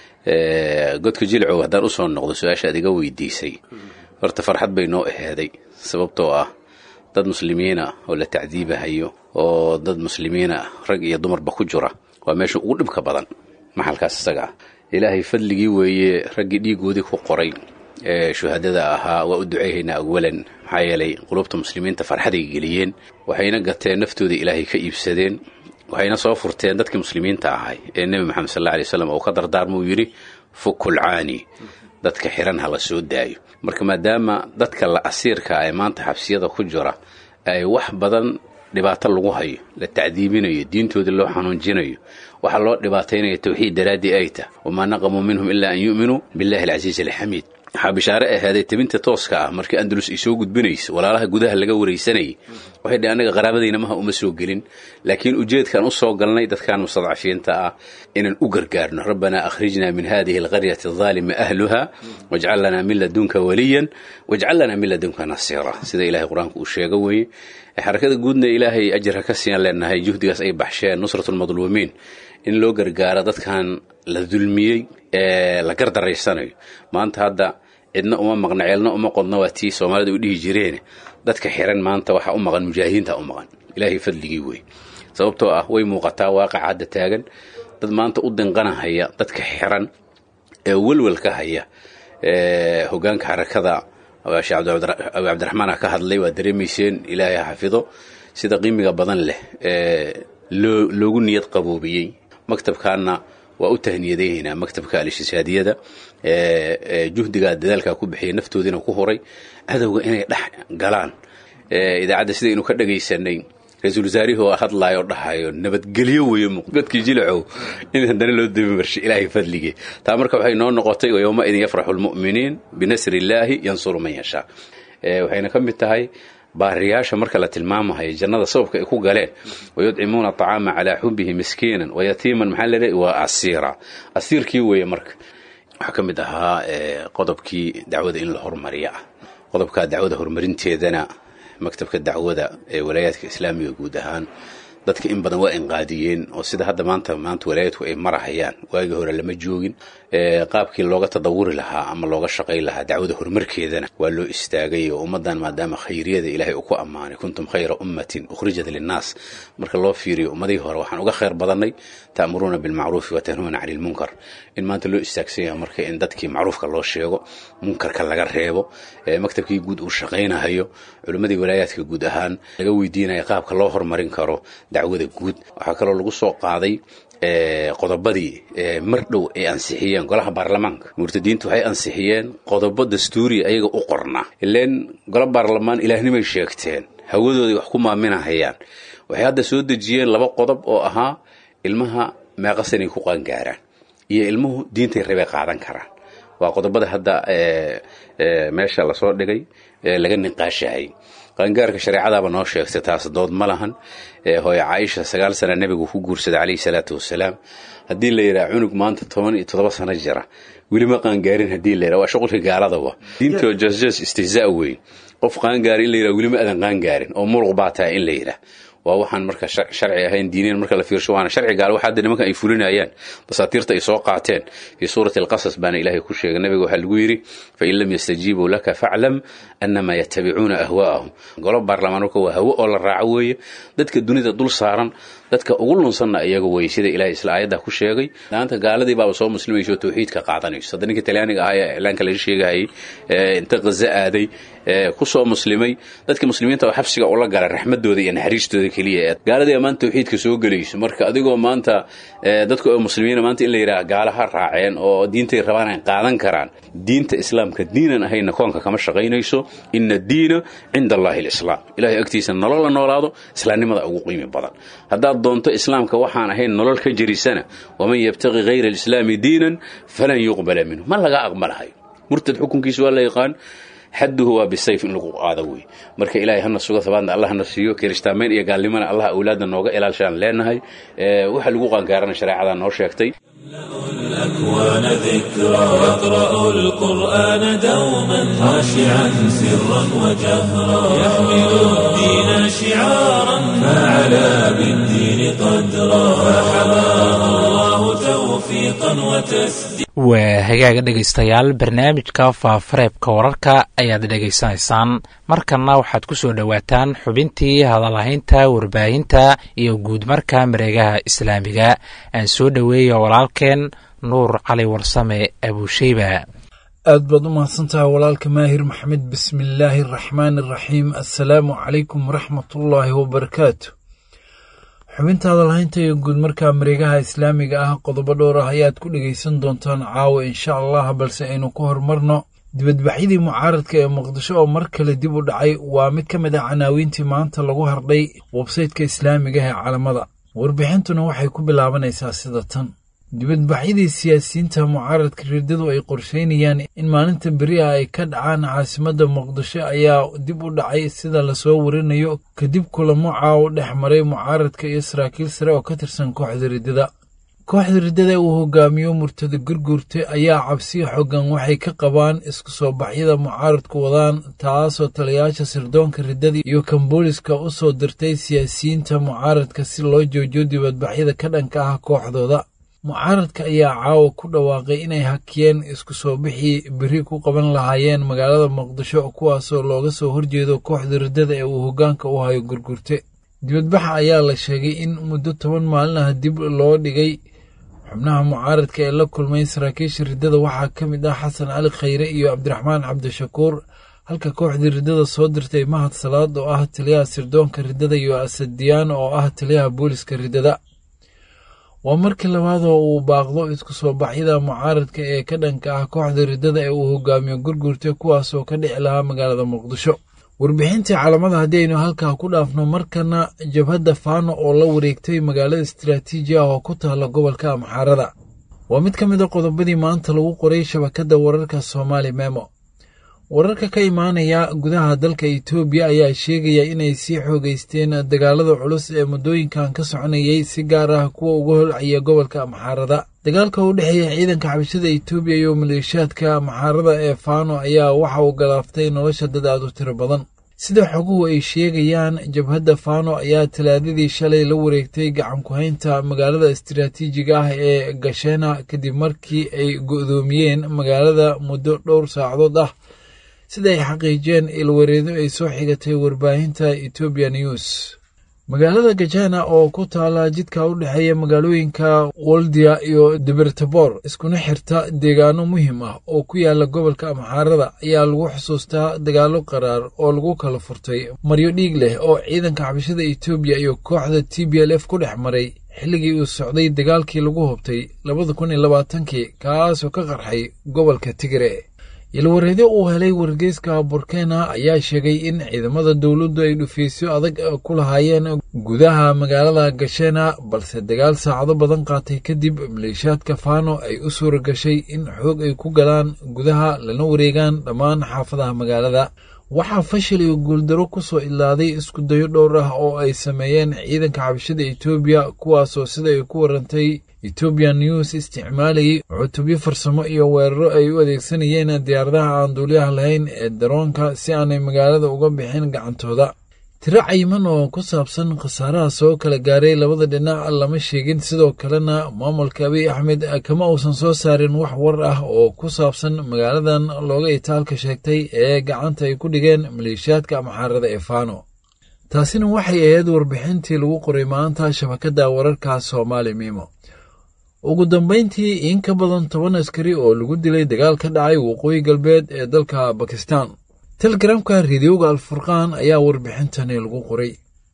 godka jilcow haddaan usoo noqdo su-aasha aad iga weydiisay horta farxad bay noo aheeday sababtoo ah dad muslimiina oo la tacdiibahayo oo dad muslimiina rag iyo dumarba ku jira waa meesha ugu dhibka badan maxalkaas isaga ah ilaahay fadligii weeye raggii dhiigoodii ku qoray ee shuhadada ahaa waa u duceyhaynaa awalan maxaa yeelay qulubta muslimiinta farxaday geliyeen waxayna gateen naftooda ilaahay ka iibsadeen waxayna soo furteen dadkii muslimiinta ahay ee nebi moxamed sal alla alay waslam uu ka dardaarmuu yidhi fukulcaani dadka xiran ha la soo daayo marka maadaama dadka la asiirka ee maanta xabsiyada ku jira ay wax badan dhibaato lagu hayo la tacdiibinayo diintoodii loo xanuunjinayo waxaa loo dhibaataynaya tawxiid daraaddii ay tah wamaa naqamuu minhum ilaa an yu'minuu billahi alcasiizi alxamiid waxaa bishaare ahaaday tabinta tooska ah markii andalus ay soo gudbinayso walaalaha gudaha laga waraysanayay waxay dhhi annaga qaraabadayna maha uma soo gelin laakiin ujeedkaan u soo galnay dadkan mustadcafiinta ah inaan u gargaarno rabbanaa akhrijnaa min hadihi alqaryati adaalimi ahluha wajcal lanaa min ladunka waliyan wajcal lanaa min ladunka nasiira sida ilahay qur-aanka uu sheego weeye xarakada guudna ilaahay ajar ha ka siiyan leenahay juhdigaas ay baxsheen nusratulmadluumiin in loo gargaaro dadkan la dulmiyey ee la gardaraysanayo maanta hadda cidna uma maqna ceelna uma qodna waa tii soomaalida u dhihi jireen dadka xiran maanta waxaa u maqan mujaahidiinta u maqan ilaahay fadligii wey sababtoo ah way muuqataa waaqaca hadda taagan dad maanta u dinqanahaya dadka xiran ee welwelka haya hogaanka xarakada sheekh abi cabdiraxmaan ka hadlay waa dareemayseen ilaahay ha xafido sida qiimiga badan leh ee loogu niyad qaboobiyey maktabkaana waa u tahniyadaynaa maktabka alishisaadiyada juhdigaa dadaalkaa ku bixiyay naftoodiina ku huray cadowga inay dhex galaan idaacadda sidaynu ka dhagaysanay ra-iisul wasaarihii oo hadlayo dhahayo nabadgelyo weeye godkii jilacow in haddana loo dabi marshay ilaahay fadligii taa marka waxay noo noqotay yowma idin yafraxu lmu'miniin binasri illaahi yansuru man yashaa waxayna ka mid tahay baariyaasha marka la tilmaamahayo jannada sababka ay ku galeen wayudcimuuna aطacaama calaa xubihi miskiinan wayatiiman maxaa leedahay waa asiira asiirkii weeye marka waxaa ka mid ahaa qodobkii dacwada in la horumariya ah qodobkaa dacwada horumarinteedana maktabka dacwada ee walaayaadka islaamiga guud ahaan dadka in badan waa inqaadiyeen oo sida hadda maanta maanta walaayadku ay marahayaan waagii hore lama joogin qaabkii looga tadawuri lahaa ama looga shaqay lahaa dacwada horumarkeedana waa loo istaagay oo ummaddan maadaama khayriyada ilaahay uu ku ammaanay kuntum khayra ummatin ukhrijat linnaas marka loo fiiriyo ummadihii hore waxaan uga khayr badannay ta'muruuna bilmacruufi wa tanhuuna cani lmunkar in maanta loo istaagsan yahay marka in dadkii macruufka loo sheego munkarka laga reebo maktabkii guud uu shaqaynahayo culimmadii walaayaadka guud ahaan laga weydiinaya qaabka loo horumarin karo dacwada guud waxaa kaloo lagu soo qaaday qodobadii mar dhow ay ansixiyeen golaha baarlamaanka murtadiintu waxay ansixiyeen qodobo dastuuriya ayaga u qornaa ileen golo baarlamaan ilaahnimay sheegteen hawadooday wax ku maaminahayaan waxay hadda soo dejiyeen laba qodob oo ahaa ilmaha meeqasanay ku qaangaaraan iyo ilmuhu diintay rabay qaadan karaan waa qodobada hadda meesha lasoo dhigay laga niqaashahay qaangaarka shareecadaaba noo sheegtay taas dood ma lahan hooye caaisha sagaal sana nebigu ku guursaday calayhi salaatu wasalaam haddii la yidhaha cunug maanta toban iyo toddoba sano jira weli ma qaangaarin haddii la yidhaha waa shuqulka gaaladaba diintoo jasjas istihzaa weyn qof qaangaari in la yidhaha weli ma adan qaangaarin oo muruq baa tahay in la yidhaah waa waxaan marka sharci ahayn diiniyan marka la fiirsho waana sharci gaal waxa hadda nimankan ay fulinayaan dasaatiirta ay soo qaateen fii suurati alqasas baana ilaahay ku sheegay nabiga waxaa lagu yidhi fain lam yastajiibuu laka faclam annamaa yattabicuuna ahwaa'ahum golo baarlamaan marka waa hawo oo la raaco weeye dadka dunida dul saaran dadka ugu lunsanna iyaga weye sida ilahay isla aayadda ku sheegay laanta gaaladii baaba soo muslimayso tawxiidka qaadanayso hadda ninka talyaaniga ahaa ee iclaanka laga sheegahayay inta qaza aaday ku soo muslimay dadka muslimiinta oo xabsiga ula galay raxmadooda iyo naxariistooda keliya gaaladii maanta tawxiidka soo gelayso marka adigoo maanta dadka oo muslimiina maanta in la yidhaha gaalaha raaceen oo diintay rabaan ay qaadan karaan diinta islaamka diinan ahayna koonka kama shaqaynayso ina diina cinda allahi alislaam ilahay agtiisa nolol la noolaado islaamnimada ugu qiimi badan haddaad doonto islaamka waxaan ahayn nolol ka jirisana waman yabtaqi hayra alislaami diinan falan yuqbala minhu ma laga aqbalahayo murtad xukunkiisa waa la yaqaan xaduhu waa bisayf in lagu qaado wey marka ilaahay hana sugo habaadna allah hana siiyo kirishtaamayn iyo gaalnimana allah awlaadna nooga ilaashaan leenahay waxa lagu qaangaarana shareecada noo sheegtay الأكوان ذكرى يقرأ القرآن دوما خاشعا سرا وجهرا يحمل الدين شعارا فعلى بالدين قدرا فحماه الله توفيقا وتسديدا waa hagaaga dhegaystayaal barnaamijka faafareebka wararka ayaad dhegaysanaysaan markanna waxaad ku soo dhowaataan xubintii hadalahaynta warbaahinta iyo guudmarka mareegaha islaamiga aan soo dhoweeya walaalkeen nuur cali warsame abuusheyba aad baad u mahadsantaha walaalka maahir maxamed bismillaahi araxmaani araxiim assalaamu calaykum waraxmatullaahi wabarakaatu xubinta hadalhaynta iyo guud markaa mareegaha islaamiga ah qodobo dhowr ah ayaad ku dhegaysan doontaan caawa insha allah balse aynu ku horumarno dibadbaxyadii mucaaradka ee muqdisho oo mar kale dib u dhacay waa mid ka mid ah canaawiintii maanta lagu hardhay websaytka islaamiga ee caalamada warbixintuna waxay ku bilaabanaysaa sida tan dibadbaxyadii siyaasiyiinta mucaaradka rirdadu ay qorsheynayaan in maalinta beri ah ay ka dhacaan caasimadda muqdisho ayaa dib u dhacay sida lasoo warinayo kadib kulamo caawo dhex maray mucaaradka iyo saraakiil sare oo ka tirsan kooxda riddada kooxda riddada uu hogaamiyo murtada gurguurta ayaa cabsiyo xoogan waxay ka qabaan isku soo baxyada mucaaradku wadaan taasoo taliyayaasha sirdoonka riddada iyo kan booliska u soo dirtay siyaasiyiinta mucaaradka si loo joojiyo dibadbaxyada ka dhanka ah kooxdooda mucaaradka ayaa caawa ku dhawaaqay inay hakiyeen isku soo bixii beri ku qaban lahaayeen magaalada muqdisho kuwaasoo looga soo horjeedo kooxda riddada ee uu hoggaanka u hayo gurgurte dibadbaxa ayaa la sheegay in muddo toban maalin ah dib loo dhigay xubnaha mucaaradka ee la kulmay saraakiisha riddada waxaa ka mid ah xasan cali khayre iyo cabdiraxmaan cabdishakuur halka kooxdii riddada soo dirtay mahad salaad oo ah taliyaha sirdoonka riddada iyo asadiyaan oo ah taliyaha booliska riddada waa markii labaadoo uu baaqdo isku soo baxyada mucaaradka ee ka dhanka ah kooxda riddada ee uu hogaamiyo gurgurta kuwaasoo ka dhici lahaa magaalada muqdisho warbixintii caalamada haddii aynu halkaa ku dhaafno markana jabhadda faano oo la wareegtay magaalada istaraatiiji ah oo ku taalla gobolka amxaarada waa mid ka mid a qodobadii maanta lagu qoray shabakadda wararka soomaali memo wararka ka imaanaya gudaha dalka itoobiya ayaa sheegaya inay sii xoogeysteen dagaalada culus ee muddooyinkan ka soconayay si gaar ah kuwa uga holcaya gobolka amxaarada dagaalka u dhexeeya ciidanka xabashada itoobiya iyo maleeshiyaadka amxaarada ee faano ayaa waxa uu galaaftay nolosha dad aad u tiro badan sida xoguhu ay sheegayaan jabhadda faano ayaa talaadadii shalay la wareegtay gacan ku-haynta magaalada istiraatiijiga ah ee gashena kadib markii ay go'doomiyeen magaalada muddo dhowr saacadood ah sida ay xaqiijiyeen ilwareedo ay soo xigatay warbaahinta etoobiya news magaalada gajana oo ku taala jidka u dhexeeya magaalooyinka woldia iyo debertabor iskuna xirta deegaano muhiim ah oo ku yaala gobolka amxaarada ayaa lagu xusuustaa dagaalo qaraar oo lagu kala furtay maryo dhiig leh oo ciidanka xabashada etoobiya iyo kooxda t b l f ku dhex maray xilligii uu socday dagaalkii lagu hubtay labada kun iyo labaatankii kaasoo ka qarxay gobolka tigre ilwareedyo uu helay wargeyska burkena ayaa sheegay in ciidamada dowladdu ay dhufiisyo adag ku lahaayeen gudaha magaalada gashena balse dagaal saacado badan qaatay kadib maleeshiyaadka faano ay u suura gashay in xoog ay ku galaan gudaha lana wareegaan dhammaan xaafadaha magaalada waxaa fashil iyo guuldaro ku soo ilaaday isku dayo dhowr ah oo ay sameeyeen ciidanka xabashada etoobiya kuwaasoo sida ay ku warantay ethoobian news isticmaalayay cutubyo farsamo iyo weeraro ay u adeegsanayeen diyaaradaha aan duuliyaha lahayn ee daroonka si aanay magaalada uga bixin gacantooda tiro cayiman oo ku saabsan khasaaraha soo kala gaaray labada dhinac lama sheegin sidoo kalena maamulka abiy axmed kama uusan soo saarin wax war ah oo ku saabsan magaaladan looga itaalka sheegtay ee gacanta ay ku dhigeen maleeshiyaadka amxaarada ee faano taasina waxay ahayd warbixintii lagu qoray maanta shabakadda wararka soomaali miimo ugu dambayntii in ka badan toban askari oo lagu dilay dagaal ka dhacay waqooyi galbeed ee dalka bakistan telegramka rediyoga alfurqaan ayaa warbixintani lagu qoray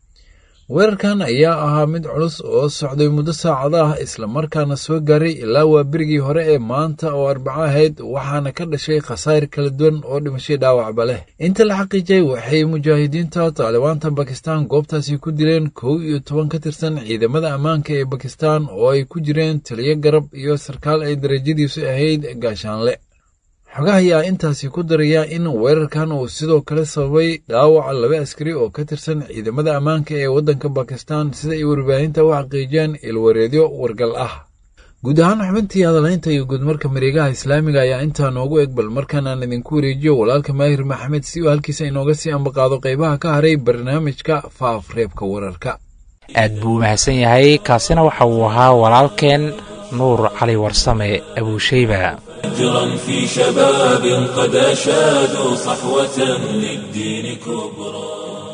weerarkan ayaa ahaa mid culus oo socday muddo saacada ah islamarkaana soo gaaray ilaa waa berigii hore ee maanta oo arbaco ahayd waxaana ka dhashay khasaar kala duwan oo dhimashay dhaawacba leh inta la xaqiijay waxay mujaahidiinta taalibaanta bakistan goobtaasi ku dileen kow iyo toban ka tirsan ciidamada ammaanka ee bakistan oo ay ku jireen taliyo garab iyo sarkaal ay darajadiisu ahayd gaashaanle xogaha ayaa intaasi ku daraya in weerarkan uu sidoo kale sababay dhaawaca laba askari oo ka tirsan ciidamada ammaanka ee waddanka bakistan sida ay warbaahinta u xaqiijiyeen ilwareedyo wargal ah guud ahaan xubintii hadalaynta iyo guudmarka mareegaha islaamiga ayaa intaa noogu eg bal markaanaan idinku wareejiyo walaalka maahir maxamed si uu halkiisa inooga sii ambaqaado qaybaha ka haray barnaamijka faafreebka wararka aad buu u mahadsan yahay kaasina waxa uu ahaa walaalkeen nuur cali warsame abuushayba أجرا في شباب قد أشادوا صحوة للدين كبرى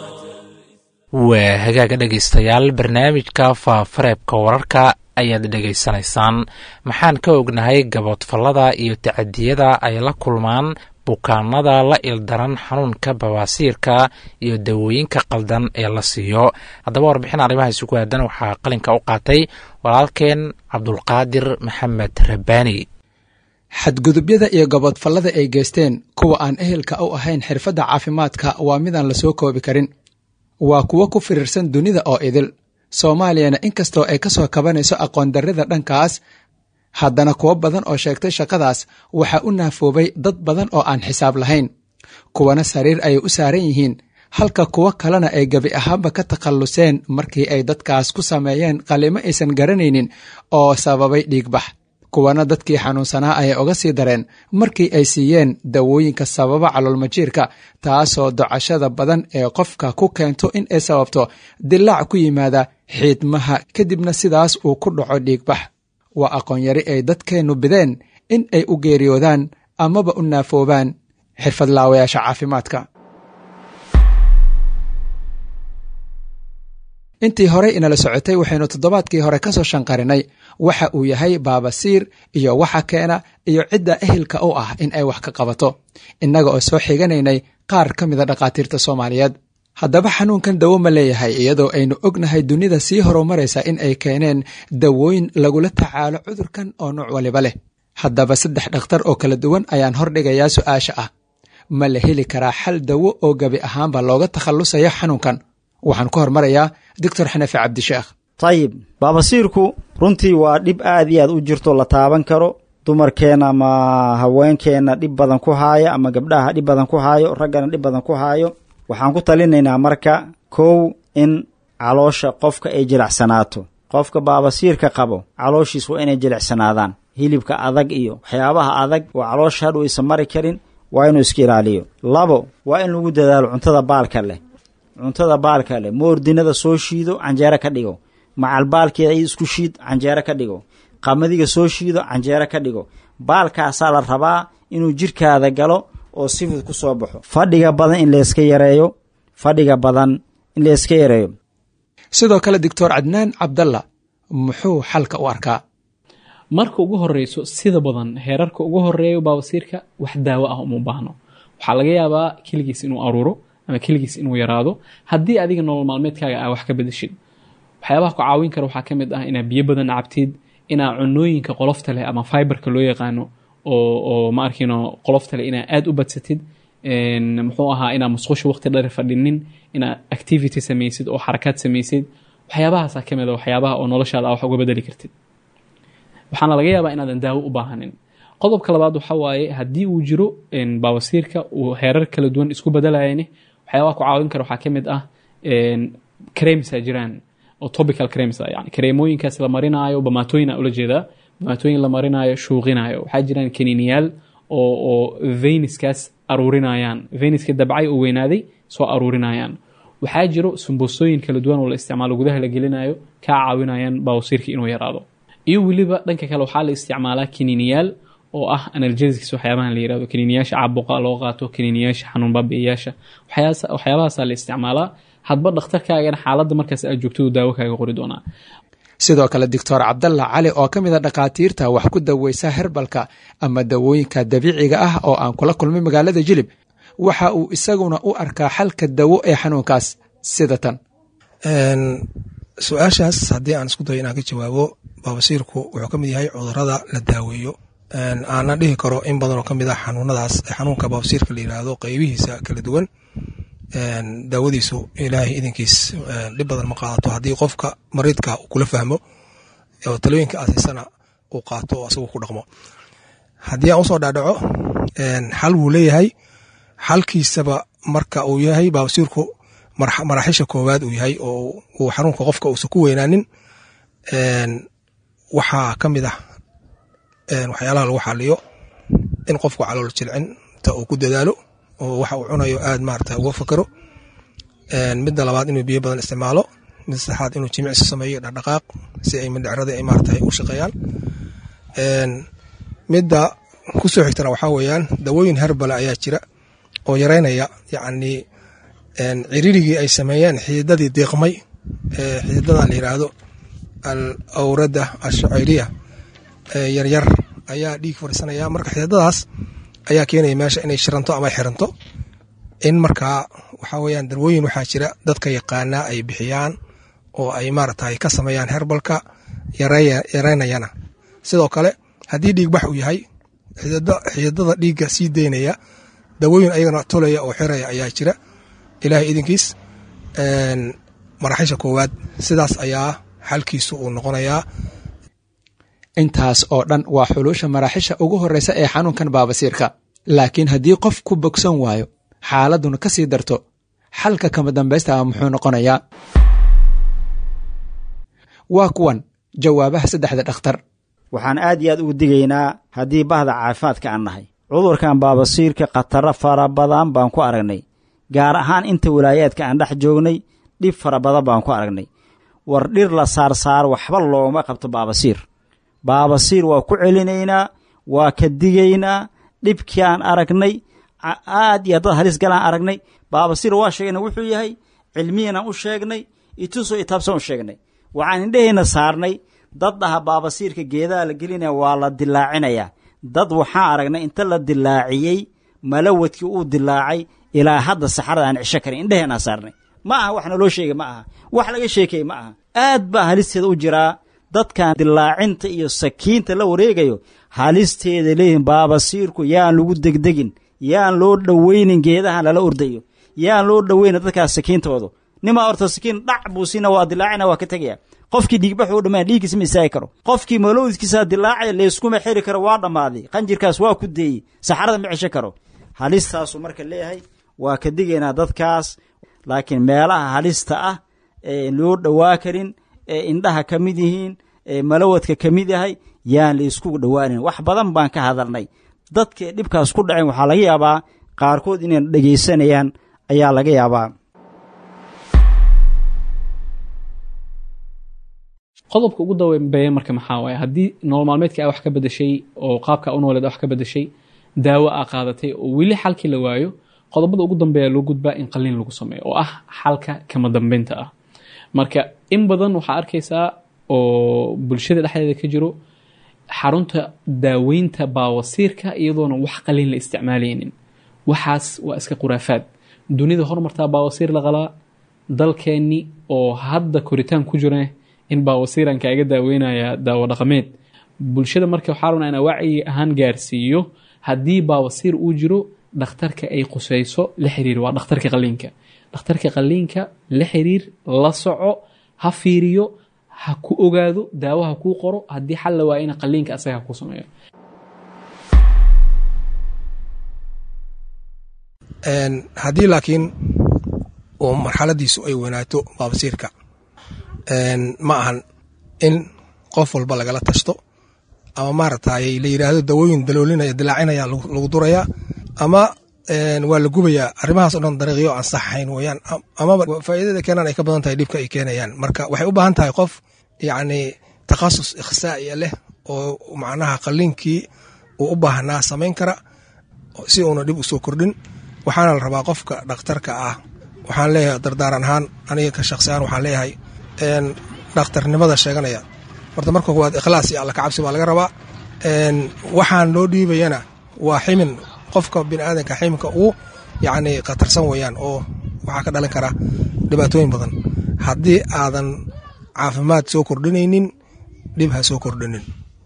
waa hagaaga dhegaystayaal barnaamijka faafareebka wararka ayaad dhegaysanaysaan maxaan ka ognahay gaboodfallada iyo tacadiyada ay la kulmaan bukaanada la ildaran xanuunka bawaasiirka iyo dawooyinka qaldan ee la siiyo haddaba warbixin arrimahaasi ku aadan waxaa qalinka u qaatay walaalkeen cabdulqaadir maxamed rabbaani xadgudubyada iyo gabodfallada ay geysteen kuwa aan ehelka u ahayn xirfadda caafimaadka waa midaan la soo koobi karin waa kuwo ku firiirsan dunida oo idil soomaaliyana inkastoo ay ka soo kabanayso aqoondarrida dhankaas haddana kuwo badan oo sheegtay shaqadaas waxaa u naafoobay dad badan oo aan xisaab lahayn kuwana sariir ayay u saaran yihiin halka kuwo kalena ay gebi ahaanba ka takhalluseen markii ay dadkaas ku sameeyeen qalimo aysan garanaynin oo sababay dhiigbax kuwana dadkii xanuunsanaa ayay uga sii dareen markii ay siiyeen dawooyinka sababa caloolmajiirka taasoo docashada badan ee qofka ku keento in ay sababto dilaac ku yimaada xiidmaha kadibna sidaas uu ku dhaco dhiigbax waa aqoonyari ay dadkeennu bideen in ay u geeriyoodaan amaba u naafoobaan xirfadlaawayaasha caafimaadka intii horey inala socotay waxaynu toddobaadkii hore ka soo shanqarinay waxa uu yahay baabasiir iyo waxa keena iyo cidda ehelka u ah in ay wax ka qabato innaga oo soo xiganaynay qaar ka mida dhakhaatiirta soomaaliyeed haddaba xanuunkan dawo ma leeyahay iyadoo aynu ognahay dunida sii horumaraysa in ay keeneen dawooyin lagula tacaalo cudurkan oo nuuc waliba leh haddaba saddex dhakhtar oo kala duwan ayaan hordhigayaa su-aasha ah ma la heli karaa xal dawo oo gebi ahaanba looga takhallusayo xanuunkan waxaan ku hormarayaa doctor xanafi cabdisheekh tayib baabasiirku runtii waa dhib aad iyo aad u jirto la taaban karo dumarkeenna ama haweenkeenna dhib badan ku haaya ama gabdhaha dhib badan ku haayo raggana dhib badan ku haayo waxaan ku talinaynaa marka kow in caloosha qofka ay jilicsanaato qofka baabasiirka qabo calooshiis waa inay jilicsanaadaan hilibka adag iyo waxyaabaha adag oo caloosha hadhu aysan mari karin waa inuu iska ilaaliyo labo waa in lagu dadaalo cuntada baalka leh cuntada baalka leh moordinada soo shiido canjeero ka dhigo macalbaalkeeda isku shiid canjeero ka dhigo qamadiga soo shiido canjeero ka dhigo baalkaasaa la rabaa inuu jirkaada galo oo si fudud ku soo baxo fadhiga badan in layska yareeyo fadhiga badan in layska yareeyo sidoo kale doctor cadnaan cabdalla muxuu xalka u arkaa marka ugu horeyso sida badan heerarka ugu horeeyo baabasiirka wax daawo ah uma baahno waxaa laga yaabaa keligiis inuu aruuro ama keligiis inuu yaraado haddii adiga nolol maalmeedkaaga aa wax ka bedeshid waxyaabaha ku caawin kara waxaa ka mid ah inaad biyo badan cabtid inaa cunooyinka qolofta leh ama fiberka loo yaqaano oo oo ma arkino qolofta leh inaa aada u badsatid muxuu ahaa inaa musqusha waqti dheer fadhinin inaa activity samaysid oo xarakaad samaysid waxyaabahaasaa ka mid a waxyaabaha oo noloshaada a wax uga bedeli kartid waxaana laga yaabaa inaadan daawo u baahanin qodobka labaad waxa waaye haddii uu jiro baawasiirka uu heerar kala duwan isku bedelayane waxyaabaha ku caawin kara waxaa ka mid ah cremsa jiraan oo topical crems yani kareemooyinkaas la marinaayo bamaatooyina ula jeedaa bamaatooyin la marinaayo shuuqinayo waxaa jiraan kaniiniyaal oo oo veniskaas aruurinayaan veniska dabcay oo weynaaday soo aruurinayaan waxaa jiro sumbusooyin kala duwan oo la isticmaalo gudaha la gelinayo kaa caawinayaan baawasiirka inuu yaraado iyo weliba dhanka kale waxaa la isticmaalaa kaniiniyaal oo ah analgesics waxyaabahan la yirahdo kaniiniyaasha caabuqa loo qaato kaniiniyaasha xanuun baabi'iyaasha waxyaabahaasaa la isticmaalaa hadba dhakhtarkaagana xaaladda markaas aad joogto uu daawo kaaga qori doonaa sidoo kale doctor cabdalla cali oo ka mid a dhakhaatiirta wax ku daweysa herbalka ama dawooyinka dabiiciga ah oo aan kula kulmay magaalada jilib waxa uu isaguna u arkaa xalka dawo ee xanuunkaas sida tan su-aashaas haddii aan isku dayo inaan ka jawaabo baabasiirku wuxuu ka mid yahay cudurada la daaweeyo aana dhihi karo in badan oo ka mid ah xanuunadaas xanuunka baabasiirka la yiraahdo qeybihiisa kala duwan daawadiisu ilaahay idinkiis dhib badan ma qaadato haddii qofka mariidka uu kula fahmo oo talooyinka aasiisana uu qaato oo asagu ku dhaqmo haddii aan usoo dhaadhaco xal wuu leeyahay xalkiisaba marka uu yahay baabasiirku maraaxisha koowaad uu yahay oo uu xanuunka qofka uusan ku weynaanin waxaa ka mid ah waxyaalaha lagu xaliyo in qofku calool jilcinta uu ku dadaalo oo waxa uu cunayo aad maarata uga fakaro midda labaad inuu biyo badan isticmaalo midda saddexaad inuu jimicsi sameeyo dhaqdhaqaaq si ay mindhicrada ay maarata u shaqeeyaan midda ku soo xigtana waxaa weeyaan dawooyin herbala ayaa jira oo yareynaya yacni ciririgii ay sameeyeen xididadii deeqmay xididadan la yiraahdo al awrada ashaciriya yaryar ayaa dhiig fariisanaya marka xididadaas ayaa keenaya meesha inay shiranto ama xiranto in markaa waxaa weyaan darwooyin waxaa jira dadka yaqaanaa ay bixiyaan oo ay maaragtay ka sameeyaan herbalka yareynayana sidoo kale haddii dhiigbax uu yahay xididada dhiigga sii deynaya dawooyin ayagana tolaya oo xiraya ayaa jira ilaahay idinkiis maraxisha koowaad sidaas ayaa xalkiisu uu noqonayaa intaas oo dhan waa xuluusha maraaxisha ugu horreysa ee xanuunkan baabasiirka laakiin haddii qof ku bogsan waayo xaaladuna ka sii darto xalka kama dambaysta muxuu noqonayaa waa kuwan jawaabaha saddexda dhakhtar waxaan aad iyo aad ugu digaynaa haddii bahda caafimaadka aan nahay cudurkan baabasiirka khataro fara badan baan ku aragnay gaar ahaan inta walaayaadka aan dhex joognay dhib fara badan baan ku aragnay war dhir la saarsaaro waxba looma qabto baabasiir baabasiir waa ku celinaynaa waa ka digaynaa dhibkii aan aragnay aad iyo dad halis galaan aragnay baabasiir waa sheegna wuxuu yahay cilmiyanaan u sheegnay itusoo itaabsan u sheegnay waxaan indhehayna saarnay dad dhaha baabasiirka geedaha la gelinaya waa la dilaacinayaa dad waxaan aragnay inta la dilaaciyey malawadkii uu dilaacay ilaa hadda saxarada aan cisho karin indheheenaan saarnay ma aha wax naloo sheegay ma aha wax laga sheekay ma aha aad baa halisteeda u jiraa dadkan dilaacinta iyo sakiinta la wareegayo halisteeda leeyihin baabasiirku yaan lagu degdegin yaan loo dhoweynin geedahan lala ordayo yaan loo dhoweynin dadkaas sakiintoodu nimaa orta sakiin dhac buu siina waa dilaacina waa ka tegaya qofkii dhiigbaxu u dhammaan dhiiggiisa ma istaagi karo qofkii malowdkiisa dilaacaya layskuma xiri karo waa dhammaaday qanjirkaas waa ku deeyey saxarada ma cesho karo halistaasuu marka leeyahay waa ka digaynaa dadkaas laakiin meelaha halista ah ee loo dhowaa karin ee indhaha ka mid yihiin ee malawadka ka mid yahay yaan la isku dhowaanin wax badan baan ka hadalnay dadka dhibkaas ku dhaceen waxaa laga yaabaa qaarkood inay dhegaysanayaan ayaa laga yaabaa qodobka ugu dambeeya marka maxaa waaye haddii nolol maalmeedka a wax ka bedeshay oo qaabka u nooleed wax ka bedeshay daawo a qaadatay oo weli xalkii la waayo qodobada ugu dambeeya loo gudbaa in qaliin lagu sameeyo oo ah xalka kama dambeynta ah marka in badan waxaa arkaysaa oo bulshada dhexdeeda ka jiro xarunta daaweynta baawasiirka iyadoona wax qaliin la isticmaalaynin waxaas waa iska khuraafaad dunida hormartaa baawasiir la qalaa dalkeenni oo hadda koritaan ku jira in baawasiiran kaaga daaweynaya daawo dhaqameed bulshada marka waxaa rabnaa inaa wacyi ahaan gaarsiiyo haddii baawasiir uu jiro dhakhtarka ay qusayso la xiriir waa dhakhtarka qaliinka dhakhtarka qaliinka la xiriir la soco ha fiiriyo ha ku ogaado daawo ha kuu qoro haddii xal la waayana qaliinka asaga ha ku sameeyo haddii laakiin uu marxaladiisu ay weynaato baabasiirka ma ahan in qof walba lagala tashto ama maaragtay la yidhaahdo dawooyin daloolinaya dilaacinaya lagu durayaa ama waa la gubayaa arrimahaas o dhan dariiqyo aan saxahayn weyaan amaba faa'iidada keenaan ay ka badan tahay dhibka ay keenayaan marka waxay u baahan tahay qof yacni takhasus ikhsaa'iya leh oo macnaha qalliinkii uu u baahnaa samayn kara si uuna dhib u soo kordhin waxaana la rabaa qofka dhakhtarka ah waxaan leeyahay dardaaran ahaan aniga ka shaqsi ahaan waxaan leeyahay dhakhtarnimada sheeganaya horta marka koowaad ikhlaas iyo alla kacabsi baa laga rabaa waxaan loo dhiibayana waa ximin qofka biniaadanka ximinka uu yacni khatarsan weeyaan oo waxaa ka dhalan kara dhibaatooyin badan haddii aadan caafimaad soo kordhinaynin dhib ha soo kordhinin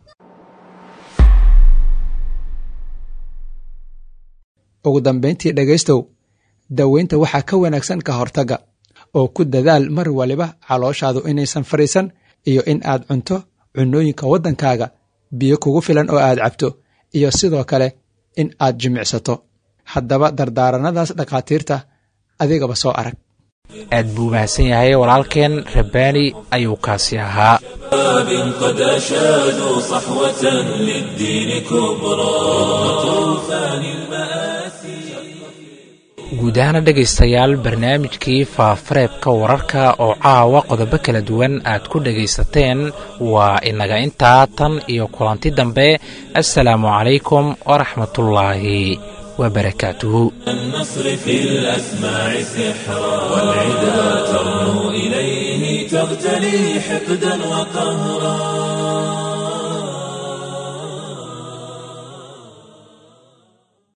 ugu dambayntii dhegaystow daweynta waxaa ka wanaagsan ka hortagga oo ku dadaal mar waliba calooshaadu inaysan fadhiisan iyo in aad cunto cunnooyinka waddankaaga biyo kugu filan oo aad cabto iyo sidoo kale in aad jimicsato haddaba dardaaranadaas dhakhaatiirta adigaba soo arag aad buu mahadsan yahay walaalkeen rabbaani ayuu kaasi ahaa قد أشادوا صحوة للدين كبرى طوفان المآسي guud ahaana dhegaystayaal barnaamijkii faafareebka wararka oo caawa qodobo kala duwan aad ku dhegaysateen waa inaga intaa tan iyo kulanti dambe assalaamu calaykum waraxmatullaahi wabarakaatuhu النصر في الأسماع سحرا والعدا ترنو إليه تغتلي حقدا وقهرا